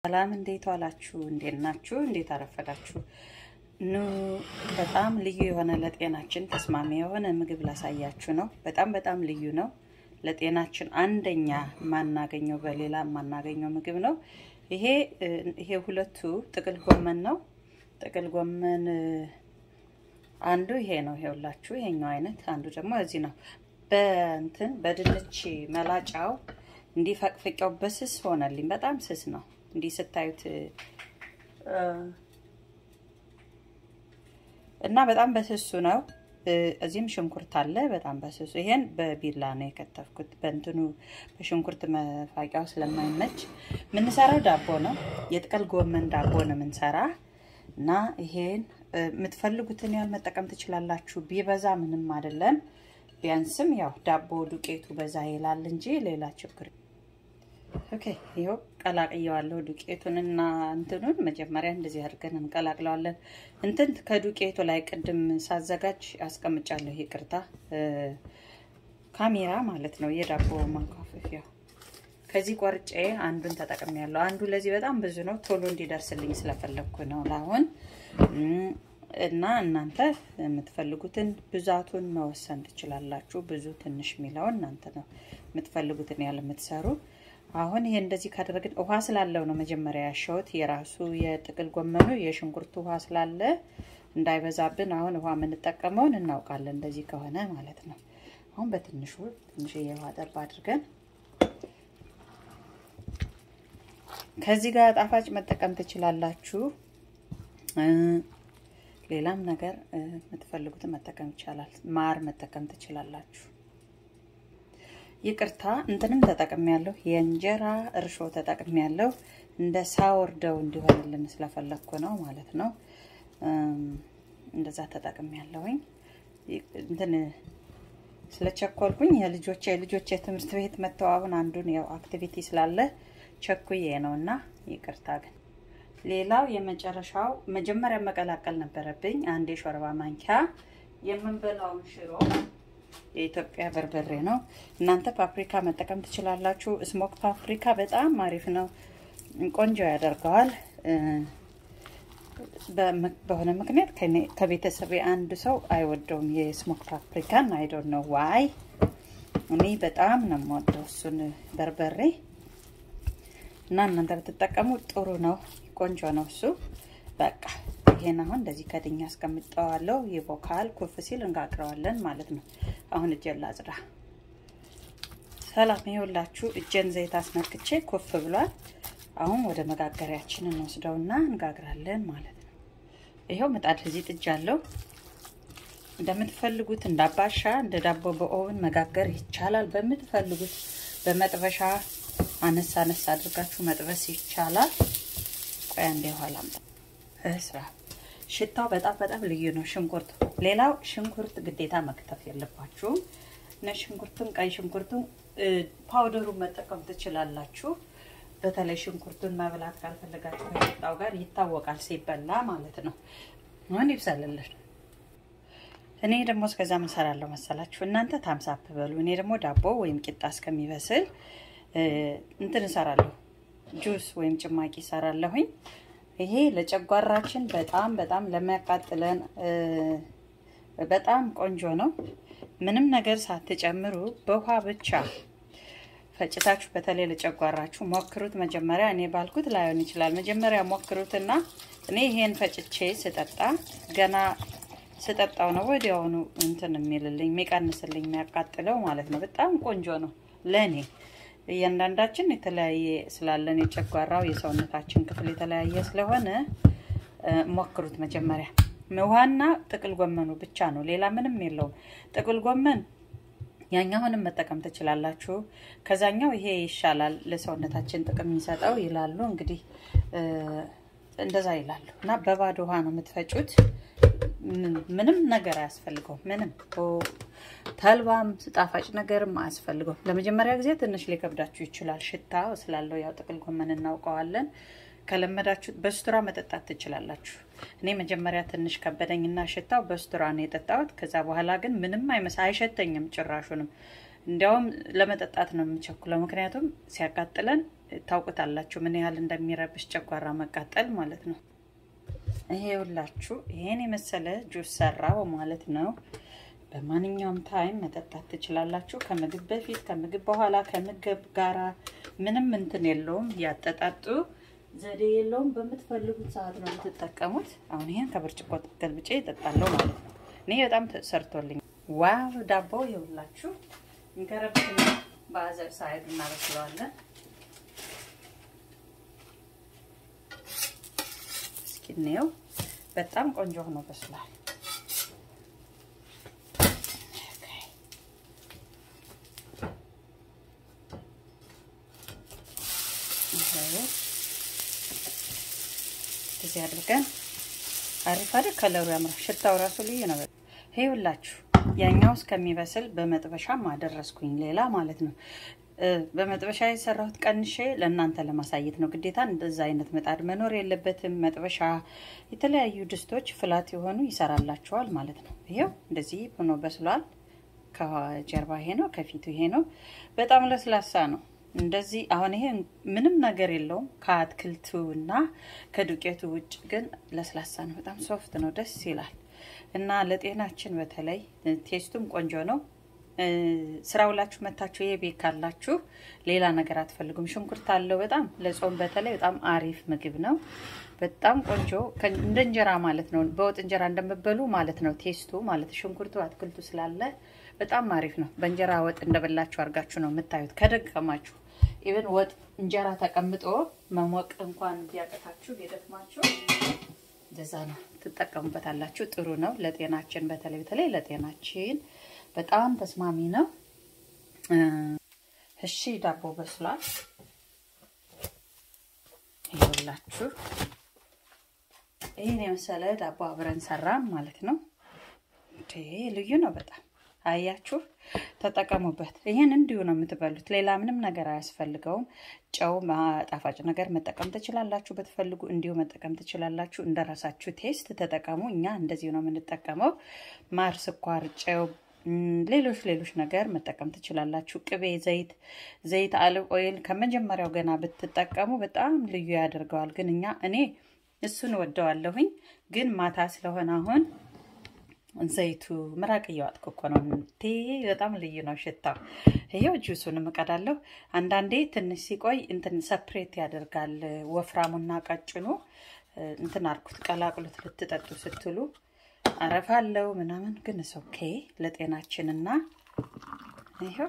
ሰላም እንዴት ዋላችሁ? እንዴት ናችሁ? እንዴት አረፈዳችሁ? ኑ በጣም ልዩ የሆነ ለጤናችን ተስማሚ የሆነ ምግብ ላሳያችሁ ነው። በጣም በጣም ልዩ ነው። ለጤናችን አንደኛ የማናገኘው በሌላ የማናገኘው ምግብ ነው። ይሄ ይሄ ሁለቱ ጥቅል ጎመን ነው። ጥቅል ጎመን አንዱ ይሄ ነው። ይሄውላችሁ ይሄኛው አይነት አንዱ ደግሞ እዚህ ነው። በእንትን በድንች መላጫው እንዲህ ፈቅፍቂያው በስስ ሆነልኝ። በጣም ስስ ነው። እንዲህ ስታዩት እና በጣም በስሱ ነው። እዚህም ሽንኩርት አለ። በጣም በስሱ ይሄን በቢላ ነው የከተፍኩት። በእንትኑ በሽንኩርት መፋቂያው ስለማይመች የምንሰራው ዳቦ ነው። የጥቅል ጎመን ዳቦ ነው የምንሰራ እና ይሄን የምትፈልጉትን ያህል መጠቀም ትችላላችሁ። ቢበዛ ምንም አይደለም። ቢያንስም ያው ዳቦ ዱቄቱ በዛ ይላል እንጂ ሌላ ችግር ኦኬ ይኸው ቀላቅየዋለሁ ዱቄቱንና እንትኑን መጀመሪያ እንደዚህ አድርገን እንቀላቅለዋለን። እንትን ከዱቄቱ ላይ ቅድም ሳዘጋጅ አስቀምጫለሁ። ይቅርታ ካሜራ ማለት ነው፣ የዳቦ ማንኳፈፊያ ከዚህ ቆርጬ አንዱን ተጠቅሜያለሁ። አንዱ ለዚህ በጣም ብዙ ነው፣ ቶሎ እንዲደርስልኝ ስለፈለግኩ ነው ለአሁን እና እናንተ የምትፈልጉትን ብዛቱን መወሰን ትችላላችሁ። ብዙ ትንሽ የሚለውን እናንተ ነው የምትፈልጉትን ያህል የምትሰሩ አሁን ይሄ እንደዚህ ካደረግን ውሃ ስላለው ነው መጀመሪያ ያሸሁት። የራሱ የጥቅል ጎመኑ የሽንኩርቱ ውሃ ስላለ እንዳይበዛብን አሁን ውሃ የምንጠቀመውን እናውቃለን። እንደዚህ ከሆነ ማለት ነው። አሁን በትንሹ ትንሽ የውሃ ጠብ አድርገን ከዚህ ጋር ጣፋጭ መጠቀም ትችላላችሁ። ሌላም ነገር የምትፈልጉትን መጠቀም ይቻላል። ማር መጠቀም ትችላላችሁ። ይቅርታ እንትንም ተጠቅም ያለሁ የእንጀራ እርሾ ተጠቅም ያለሁ እንደ ሳወር ደው እንዲሆንልን ስለፈለግኩ ነው ማለት ነው። እንደዛ ተጠቅም ያለሁኝ እንትን ስለቸኮልኩኝ የልጆቼ የልጆቼ ትምህርት ቤት መተው አሁን አንዱን ያው አክቲቪቲ ስላለ ቸኩዬ ነው እና ይቅርታ ግን ሌላው የመጨረሻው መጀመሪያ መቀላቀል ነበረብኝ። አንድ የሾርባ ማንኪያ የምንበላውን ሽሮ የኢትዮጵያ በርበሬ ነው። እናንተ ፓፕሪካ መጠቀም ትችላላችሁ። ስሞክ ፓፕሪካ በጣም አሪፍ ነው፣ ቆንጆ ያደርገዋል። በሆነ ምክንያት ከቤተሰቤ አንድ ሰው አይወደውም የስሞክ ፓፕሪካን። አይዶን ነው ዋይ። እኔ በጣም ነው የምወደው እሱን በርበሬ እና እናንተ ብትጠቀሙ ጥሩ ነው፣ ቆንጆ ነው እሱ። በቃ ይሄን አሁን እንደዚህ ከድኛ አስቀምጠዋለሁ። ይቦካል። ኩፍ ሲል እንጋግረዋለን ማለት ነው። አሁን እጄን ላጽዳ። ሰላም ይኸውላችሁ፣ እጄን ዘይት አስነክቼ ኩፍ ብሏል። አሁን ወደ መጋገሪያችን እንወስደውና እንጋግራለን ማለት ነው። ይኸው ምጣድ እዚህ ጥጃለሁ። እንደምትፈልጉት እንዳባሻ እንደ ዳቦ በኦቭን መጋገር ይቻላል። በምትፈልጉት በመጥበሻ አነሳ አነሳ አድርጋችሁ መጥበስ ይቻላል። ቆያ እንደ ኋላ ስራ ሽታው በጣም በጣም ልዩ ነው። ሽንኩርት ሌላው ሽንኩርት ግዴታ መክተፍ የለባችሁም። ነጭ ሽንኩርቱም ቀይ ሽንኩርቱም ፓውደሩን መጠቀም ትችላላችሁ። በተለይ ሽንኩርቱን መብላት ካልፈለጋችሁ ከቂጣው ጋር ይታወቃል ሲበላ ማለት ነው። አሁን ይብሳልልን። እኔ ደግሞ እስከዛ ምን እሰራለሁ መሰላችሁ? እናንተ ታምሳፕ በሉ። እኔ ደግሞ ዳቦ ወይም ቂጣ እስከሚበስል እንትን እሰራለሁ። ጁስ ወይም ጭማቂ እሰራለሁኝ። ይሄ ለጨጓራችን በጣም በጣም ለሚያቃጥለን በጣም ቆንጆ ነው። ምንም ነገር ሳትጨምሩ በውሃ ብቻ ፈጭታችሁ በተለይ ለጨጓራችሁ ሞክሩት። መጀመሪያ እኔ ባልኩት ላይሆን ይችላል። መጀመሪያ ሞክሩትና እኔ ይሄን ፈጭቼ ስጠጣ ገና ስጠጣው ነው ወዲያውኑ እንትን የሚልልኝ የሚቀንስልኝ የሚያቃጥለው ማለት ነው። በጣም ቆንጆ ነው ለእኔ እያንዳንዳችን የተለያየ ስላለን የጨጓራው የሰውነታችን ክፍል የተለያየ ስለሆነ ሞክሩት። መጀመሪያ ውሃና ጥቅል ጎመኑ ብቻ ነው፣ ሌላ ምንም የለውም። ጥቅል ጎመን ያኛውንም መጠቀም ትችላላችሁ። ከዛኛው ይሄ ይሻላል ለሰውነታችን ጥቅም የሚሰጠው ይላሉ። እንግዲህ እንደዛ ይላሉ እና በባዶ ውሃ ነው የምትፈጩት። ምንም ነገር አያስፈልገው ምንም ተልባም ጣፋጭ ነገርም አያስፈልገው። ለመጀመሪያ ጊዜ ትንሽ ሊከብዳችሁ ይችላል፣ ሽታ ስላለው ያው ጥቅል ጎመን እናውቀዋለን። ከለመዳችሁ በስቱራ መጠጣት ትችላላችሁ። እኔ መጀመሪያ ትንሽ ከበደኝና ሽታው በስቱራ ነው የጠጣሁት። ከዛ በኋላ ግን ምንም አይመስ አይሸተኝም ጭራሹንም። እንዲያውም ለመጠጣት ነው የምቸኩለው፣ ምክንያቱም ሲያቃጥለን ታውቁታላችሁ ምን ያህል እንደሚረብሽ ጨጓራ መቃጠል ማለት ነው። ይሄ ሁላችሁ ይሄን የመሰለ ጁስ ሰራው ማለት ነው። በማንኛውም ታይም መጠጣት ትችላላችሁ። ከምግብ በፊት፣ ከምግብ በኋላ፣ ከምግብ ጋራ ምንም እንትን የለውም። ያጠጣጡ ዘዴ የለውም። በምትፈልጉት ሰዓት ነው የምትጠቀሙት። አሁን ይሄን ከብርጭቆ ገልብጬ እጠጣለሁ ማለት ነው። እኔ በጣም ሰርቶልኝ ዋው ዳቦ ይኸውላችሁ እንከረብትና በአዘር ሳይድ እናበስለዋለን። እስኪ እንየው። በጣም ቆንጆ ሆኖ በስሏል። እዚህ አድርገን አሪፍ አይደል? ከለሩ ያምራል። ሽታው ራሱ ልዩ ነው። ይኸውላችሁ ያኛው እስከሚበስል በመጥበሻም አደረስኩኝ። ሌላ ማለት ነው በመጥበሻ የሰራሁት ቀንሼ ለእናንተ ለማሳየት ነው። ግዴታ እንደዛ አይነት ምጣድ መኖር የለበትም። መጥበሻ የተለያዩ ድስቶች ፍላት የሆኑ ይሰራላቸዋል ማለት ነው። ይኸው እንደዚህ ሆኖ በስሏል። ከጀርባ ይሄ ነው፣ ከፊቱ ይሄ ነው። በጣም ለስላሳ ነው። እንደዚህ አሁን ይሄ ምንም ነገር የለውም ከአትክልቱ እና ከዱቄቱ ውጭ ግን ለስላሳ ነው። በጣም ሶፍት ነው፣ ደስ ይላል እና ለጤናችን በተለይ ቴስቱም ቆንጆ ነው። ስራ ውላችሁ መታችሁ ይሄ ቤት ካላችሁ ሌላ ነገር አትፈልጉም። ሽንኩርት አለው በጣም ለጾም በተለይ በጣም አሪፍ ምግብ ነው። በጣም ቆንጆ እንደ እንጀራ ማለት ነው። በወጥ እንጀራ እንደምበሉ ማለት ነው። ቴስቱ ማለት ሽንኩርቱ አትክልቱ ስላለ በጣም አሪፍ ነው። በእንጀራ ወጥ እንደበላችሁ አድርጋችሁ ነው የምታዩት ከደከማችሁ ኢቨን ወጥ እንጀራ ተቀምጦ መሞቅ እንኳን ቢያቀታችሁ ቢደክማችሁ እንደዛ ነው ትጠቀሙበታላችሁ። ጥሩ ነው ለጤናችን፣ በተለይ በተለይ ለጤናችን በጣም ተስማሚ ነው። እሺ ዳቦ በስሏል። ይኸውላችሁ ይህን የመሰለ ዳቦ አብረን ሰራን ማለት ነው። ልዩ ነው በጣም አያችሁ፣ ተጠቀሙበት። ይህን እንዲሁ ነው የምትበሉት። ሌላ ምንም ነገር አያስፈልገውም። ጨው፣ ጣፋጭ ነገር መጠቀም ትችላላችሁ። ብትፈልጉ እንዲሁ መጠቀም ትችላላችሁ። እንደራሳችሁ ቴስት ተጠቀሙ። እኛ እንደዚሁ ነው የምንጠቀመው። ማር፣ ስኳር፣ ጨው፣ ሌሎች ሌሎች ነገር መጠቀም ትችላላችሁ። ቅቤ፣ ዘይት ዘይት አልብ ኦይል ከመጀመሪያው ገና ብትጠቀሙ በጣም ልዩ ያደርገዋል። ግን እኛ እኔ እሱን ወደዋለሁኝ። ግን ማታ ስለሆነ አሁን ዘይቱ ምራቅ እያዋጥኩ እኮ ነው። ቴ በጣም ልዩ ነው ሽታው። ይኸው ጁሱን እቀዳለሁ። አንዳንዴ ትንሽ ሲቆይ እንትን ሰፕሬት ያደርጋል። ወፍራሙና ቀጭኑ እንትን አልኩት፣ ቀላቅሉት ልትጠጡ ስትሉ አረፋ አለው ምናምን፣ ግን ኦኬ ለጤናችንና ይኸው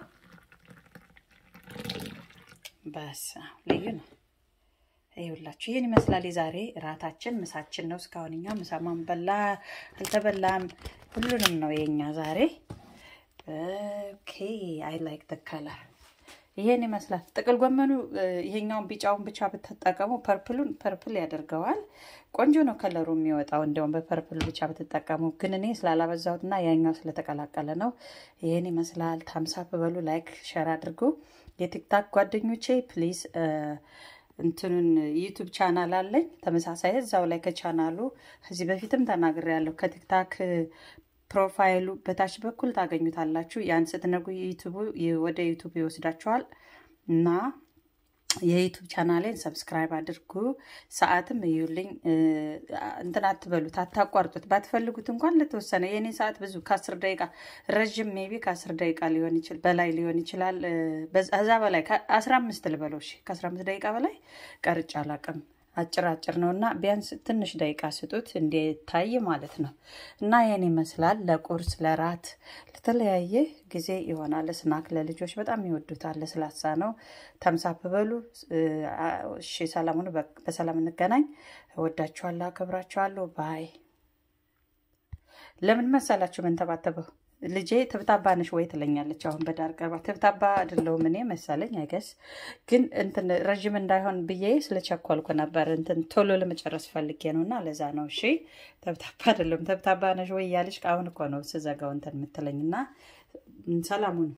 በስ ልዩ ነው። ይኸውላችሁ ይህን ይመስላል የዛሬ እራታችን። ምሳችን ነው። እስካሁን እኛ ምሳማን በላ አልተበላም፣ ሁሉንም ነው የኛ ዛሬ። ኦኬ አይ ላይክ ደ ከለር ይሄን ይመስላል። ጥቅል ጎመኑ ይሄኛውን ቢጫውን ብቻ ብትጠቀሙ ፐርፕሉን ፐርፕል ያደርገዋል። ቆንጆ ነው ከለሩ የሚወጣው እንዲያውም በፐርፕል ብቻ ብትጠቀሙ። ግን እኔ ስላላበዛሁትና ያኛው ስለተቀላቀለ ነው። ይሄን ይመስላል። ታምሳፕ በሉ፣ ላይክ ሸር አድርጉ። የቲክታክ ጓደኞቼ ፕሊዝ እንትኑን ዩቱብ ቻናል አለኝ ተመሳሳይ እዛው ላይ ከቻናሉ ከዚህ በፊትም ተናግሬያለሁ። ከቲክታክ ፕሮፋይሉ በታች በኩል ታገኙታላችሁ። ያን ስትነጉ ዩቱቡ ወደ ዩቱብ ይወስዳችኋል እና የዩቱብ ቻናሌን ሰብስክራይብ አድርጉ። ሰዓትም እዩልኝ። እንትን አትበሉት፣ አታቋርጡት። ባትፈልጉት እንኳን ለተወሰነ የእኔ ሰዓት ብዙ ከአስር ደቂቃ ረዥም ሜቢ ከአስር ደቂቃ ሊሆን ይችላል በላይ ሊሆን ይችላል። ከዛ በላይ ከአስራ አምስት ልበለው እሺ፣ ከአስራ አምስት ደቂቃ በላይ ቀርጬ አላውቅም። አጭር አጭር ነው እና ቢያንስ ትንሽ ደቂቃ ስጡት እንዲታይ ማለት ነው። እና ይህን ይመስላል። ለቁርስ፣ ለራት፣ ለተለያየ ጊዜ ይሆናል። ስናክ ለልጆች በጣም ይወዱታል። ለስላሳ ነው። ተምሳፕ በሉ። እሺ፣ ሰላሙን በሰላም እንገናኝ። እወዳችኋለሁ፣ አከብራችኋለሁ። ባይ። ለምን መሰላችሁ መንተባተበው? ልጄ ትብታባ ነሽ ወይ ትለኛለች። አሁን በዳር ቀርባ ትብታባ አይደለሁም እኔ መሰለኝ አይገስ ግን እንትን ረዥም እንዳይሆን ብዬ ስለቸኮልኩ ነበር። እንትን ቶሎ ለመጨረስ ፈልጌ ነው እና ለዛ ነው። እሺ ተብታባ አይደለሁም። ተብታባ ነሽ ወይ እያለች አሁን እኮ ነው ስዘጋው እንትን የምትለኝ እና ሰላሙን